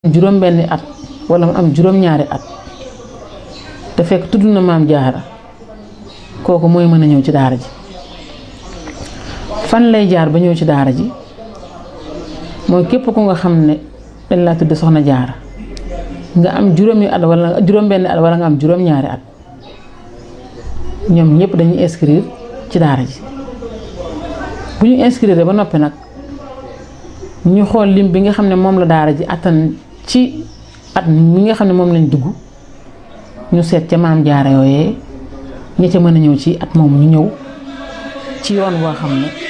juróom benni at wala mu am juróom ñaari at te fekk tudd na maam jaara kooku mooy mën a ñëw ci daara ji fan lay jaar ba ñëw ci daara ji mooy képp ku nga xam ne dañ laa tudd soxna jaara nga am juróomi at wala juróom benni at wala nga am juróom ñaari at ñoom ñëpp dañuy inscrire ci daara ji bu ñu inscrire ba noppi nag ñu xool lim bi nga xam ne moom la daara ji attan ci at mi nga xam ne moom lañ dugg ñu seet ca maam jaara yooyee ña ca mën a ñëw ci at moom ñu ñëw ci yoon woo xam ne